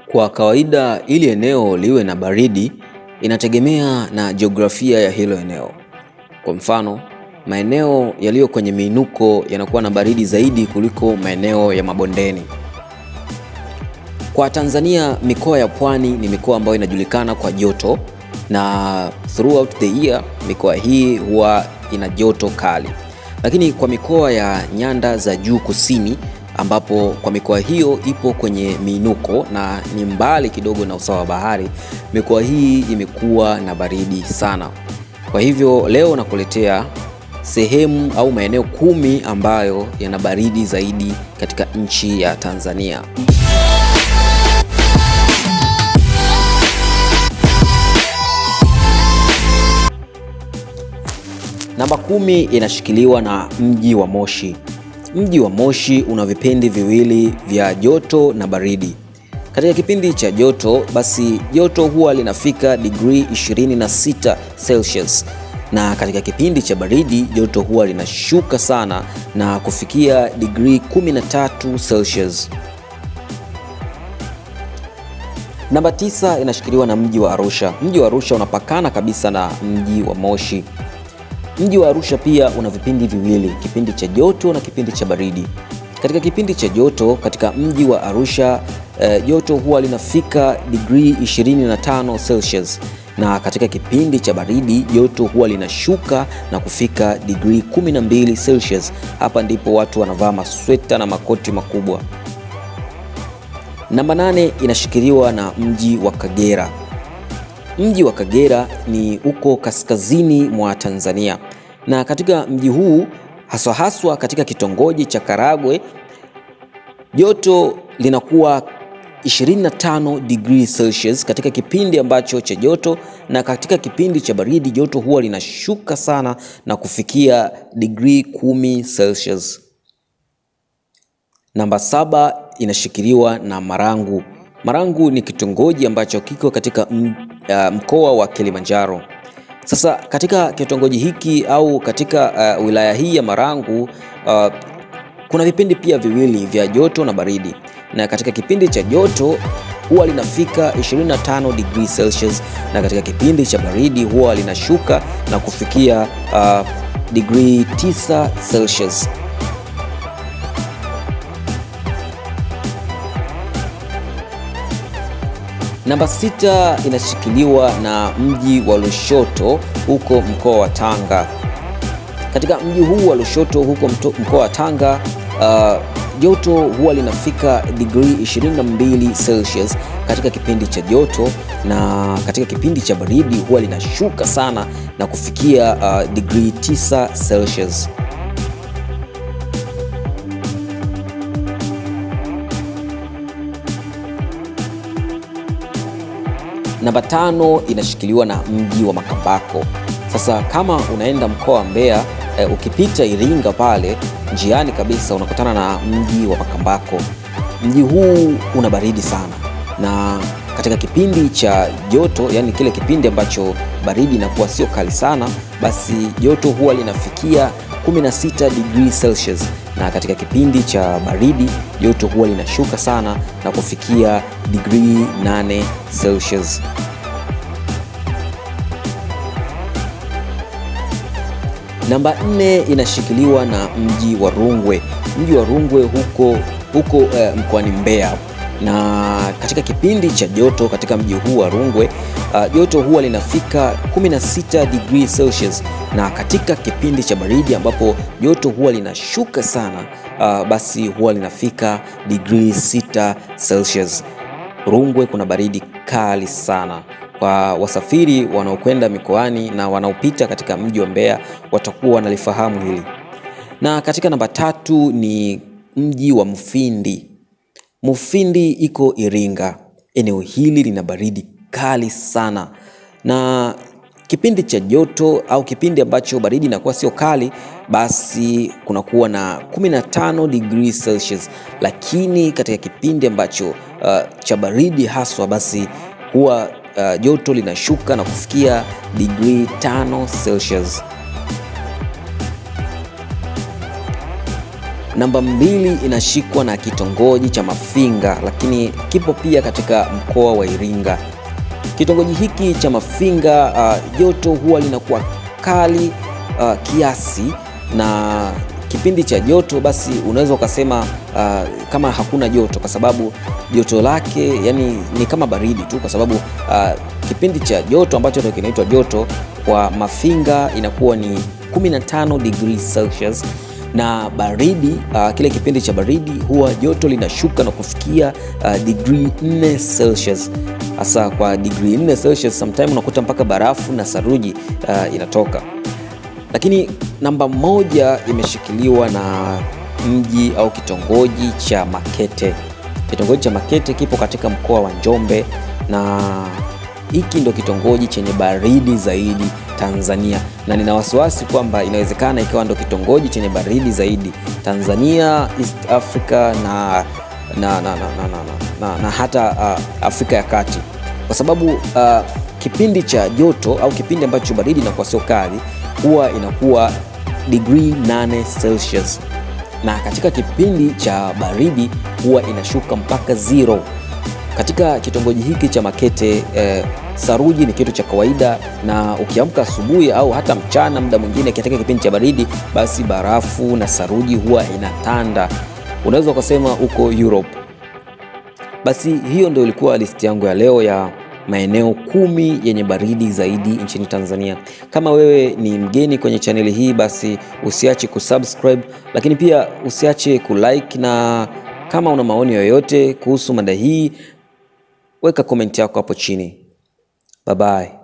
Kwa kawaida ili eneo liwe na baridi inategemea na jiografia ya hilo eneo. Kwa mfano, maeneo yaliyo kwenye miinuko yanakuwa na baridi zaidi kuliko maeneo ya mabondeni. Kwa Tanzania, mikoa ya pwani ni mikoa ambayo inajulikana kwa joto na throughout the year mikoa hii huwa ina joto kali. Lakini kwa mikoa ya nyanda za juu kusini ambapo kwa mikoa hiyo ipo kwenye miinuko na ni mbali kidogo na usawa wa bahari, mikoa hii imekuwa na baridi sana. Kwa hivyo leo nakuletea sehemu au maeneo kumi ambayo yana baridi zaidi katika nchi ya Tanzania. Namba kumi inashikiliwa na mji wa Moshi. Mji wa Moshi una vipindi viwili vya joto na baridi. Katika kipindi cha joto, basi joto huwa linafika digrii 26 Celsius, na katika kipindi cha baridi joto huwa linashuka sana na kufikia digrii 13 Celsius. Namba tisa inashikiliwa na mji wa Arusha. Mji wa Arusha unapakana kabisa na mji wa Moshi. Mji wa Arusha pia una vipindi viwili, kipindi cha joto na kipindi cha baridi. Katika kipindi cha joto katika mji wa Arusha eh, joto huwa linafika digrii 25 Celsius, na katika kipindi cha baridi joto huwa linashuka na kufika digrii 12 Celsius. Hapa ndipo watu wanavaa masweta na makoti makubwa. Namba nane inashikiliwa na mji wa Kagera. Mji wa Kagera ni uko kaskazini mwa Tanzania, na katika mji huu haswa haswa katika kitongoji cha Karagwe joto linakuwa 25 degree Celsius katika kipindi ambacho cha joto, na katika kipindi cha baridi joto huwa linashuka sana na kufikia digrii 10 Celsius. Namba saba inashikiliwa na Marangu. Marangu ni kitongoji ambacho kiko katika mkoa wa Kilimanjaro. Sasa katika kitongoji hiki au katika uh, wilaya hii ya Marangu uh, kuna vipindi pia viwili vya joto na baridi, na katika kipindi cha joto huwa linafika 25 degree Celsius, na katika kipindi cha baridi huwa linashuka na kufikia uh, degree 9 Celsius. Namba sita inashikiliwa na mji wa Lushoto huko mkoa wa Tanga. Katika mji huu wa Lushoto huko mkoa wa Tanga joto uh, huwa linafika digrii 22 Celsius katika kipindi cha joto, na katika kipindi cha baridi huwa linashuka sana na kufikia uh, digrii 9 Celsius. Namba tano inashikiliwa na mji wa Makambako. Sasa kama unaenda mkoa wa Mbeya e, ukipita Iringa pale njiani kabisa unakutana na mji wa Makambako. Mji huu una baridi sana, na katika kipindi cha joto, yani kile kipindi ambacho baridi inakuwa sio kali sana, basi joto huwa linafikia 16 degree Celsius, na katika kipindi cha baridi joto huwa linashuka sana na kufikia digrii 8 Celsius. Namba nne inashikiliwa na mji wa Rungwe. Mji wa Rungwe huko, huko uh, mkoani Mbeya, na katika kipindi cha joto katika mji huu wa Rungwe uh, joto huwa linafika 16 degree Celsius, na katika kipindi cha baridi ambapo joto huwa linashuka sana uh, basi huwa linafika degree 6 Celsius. Rungwe kuna baridi kali sana. Kwa wasafiri wanaokwenda mikoani na wanaopita katika mji wa Mbeya watakuwa wanalifahamu hili. Na katika namba tatu ni mji wa Mufindi. Mufindi iko Iringa. Eneo hili lina baridi kali sana, na kipindi cha joto au kipindi ambacho baridi inakuwa sio kali, basi kunakuwa na 15 degree Celsius, lakini katika kipindi ambacho uh, cha baridi haswa, basi huwa uh, joto linashuka na kufikia digrii 5 Celsius. Namba mbili inashikwa na kitongoji cha Mafinga, lakini kipo pia katika mkoa wa Iringa. Kitongoji hiki cha Mafinga uh, joto huwa linakuwa kali uh, kiasi na kipindi cha joto basi unaweza ukasema uh, kama hakuna joto, kwa sababu joto lake yani ni kama baridi tu, kwa sababu uh, kipindi cha joto ambacho ndio kinaitwa joto kwa Mafinga inakuwa ni 15 degrees Celsius na baridi uh, kile kipindi cha baridi huwa joto linashuka na kufikia uh, degree 4 Celsius. Hasa kwa degree 4 Celsius sometime unakuta mpaka barafu na saruji uh, inatoka. Lakini namba moja imeshikiliwa na mji au kitongoji cha Makete. Kitongoji cha Makete kipo katika mkoa wa Njombe na hiki ndo kitongoji chenye baridi zaidi Tanzania, na nina wasiwasi kwamba inawezekana ikawa ndo kitongoji chenye baridi zaidi Tanzania, East Africa na, na, na, na, na, na, na, na hata uh, Afrika ya Kati, kwa sababu uh, kipindi cha joto au kipindi ambacho baridi inakuwa sio kali huwa inakuwa degree 8 Celsius, na katika kipindi cha baridi huwa inashuka mpaka zero. Katika kitongoji hiki cha Makete eh, saruji ni kitu cha kawaida, na ukiamka asubuhi au hata mchana, muda mwingine katika kipindi cha baridi, basi barafu na saruji huwa inatanda, unaweza ukasema uko Europe. Basi hiyo ndio ilikuwa listi yangu ya leo ya maeneo kumi yenye baridi zaidi nchini Tanzania. Kama wewe ni mgeni kwenye chaneli hii, basi usiache kusubscribe, lakini pia usiache kulike, na kama una maoni yoyote kuhusu mada hii, weka komenti yako hapo chini. Bye bye.